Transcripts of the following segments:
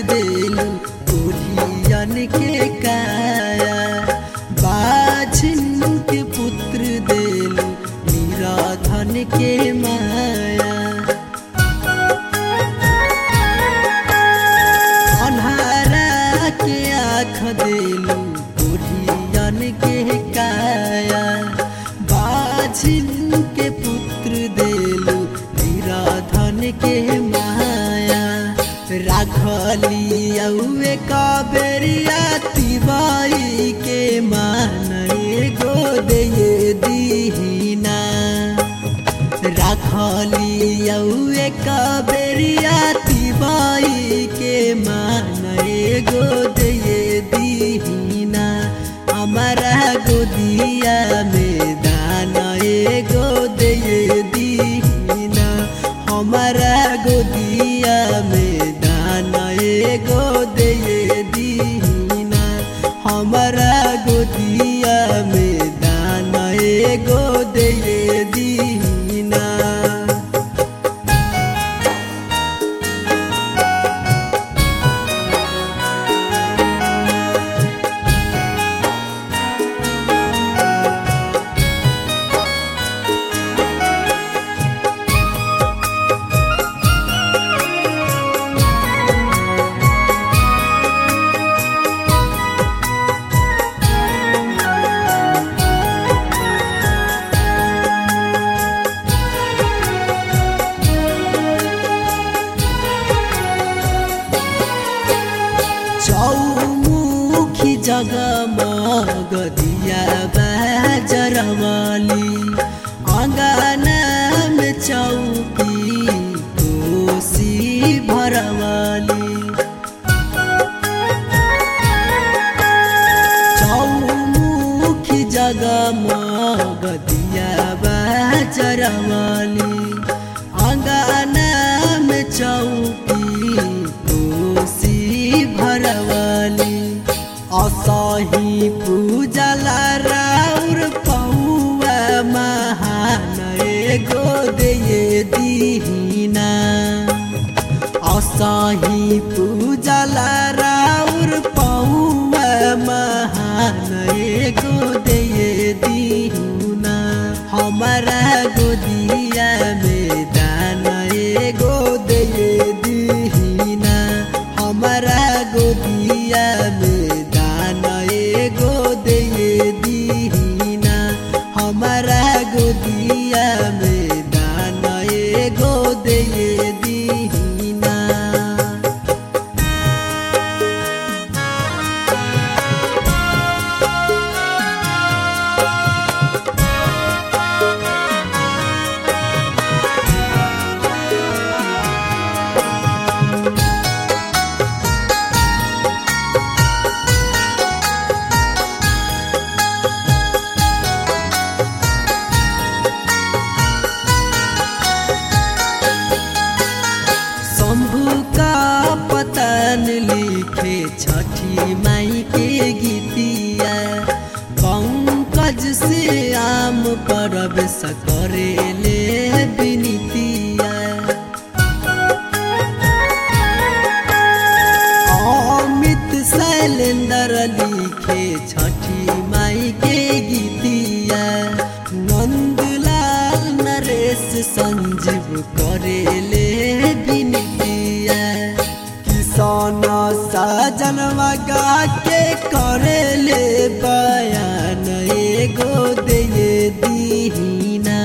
देलू कोढ़ियन के काया बाझिन के पुत्र देलू निराधन के माया अन्हारा के आँख देलू कोढ़ियन के काया बाझिन के पुत्र देलू निराधन के माया राखली औए काबेरिया तिबाई के मान एगो दे दीना राखली औए काबेरिया तिबाई के मान एगो दे दीना हमारा गोदिया में दाना एगो दे दीना हमारा गोदिया में दाना एगो दे दीना हमारा गोदिया में दाना एगो दे दीना चौमुखी जगमग दिया बाजरवाली अङ्गना में चौकी कोसी भरवाली चौमुखी जगमग दिया बाजरवाली अङ्गना में चौकी कोसी भरवाली असही पूजला राउर पौआ महान एगो दे दीना असही पूजला राउर पौआ महान एगो दे दीना हमारा गोदिया में दाना एगो दे दीना हमारा गोदिया में दाना एगो दे दीना हमारा गोदिया में दाना एगो दे दीना शंभु का पतन लिखे छठी माई के गीतिया पंकज से आम परब सकरे ले बिनितिया अमित शैलेंद्र लिखे छठी माई के गीतिया नंदलाल नरेश संजीव करेले बिनतिया किसान साजनवा गा के करेले बयान एगो दे दीना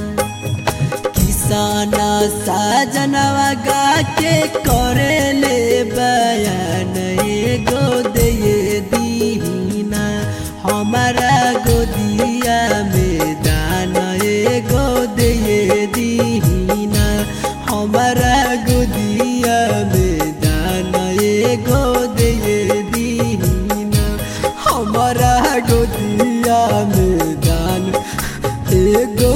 किसान साजनवा गा के करेले बयान एगो दे दीना हमारा गोदिया में दाना एगो दे दीना हमारा गोदिया में दाना एगो दे दीना हमारा गोदिया में दान एगो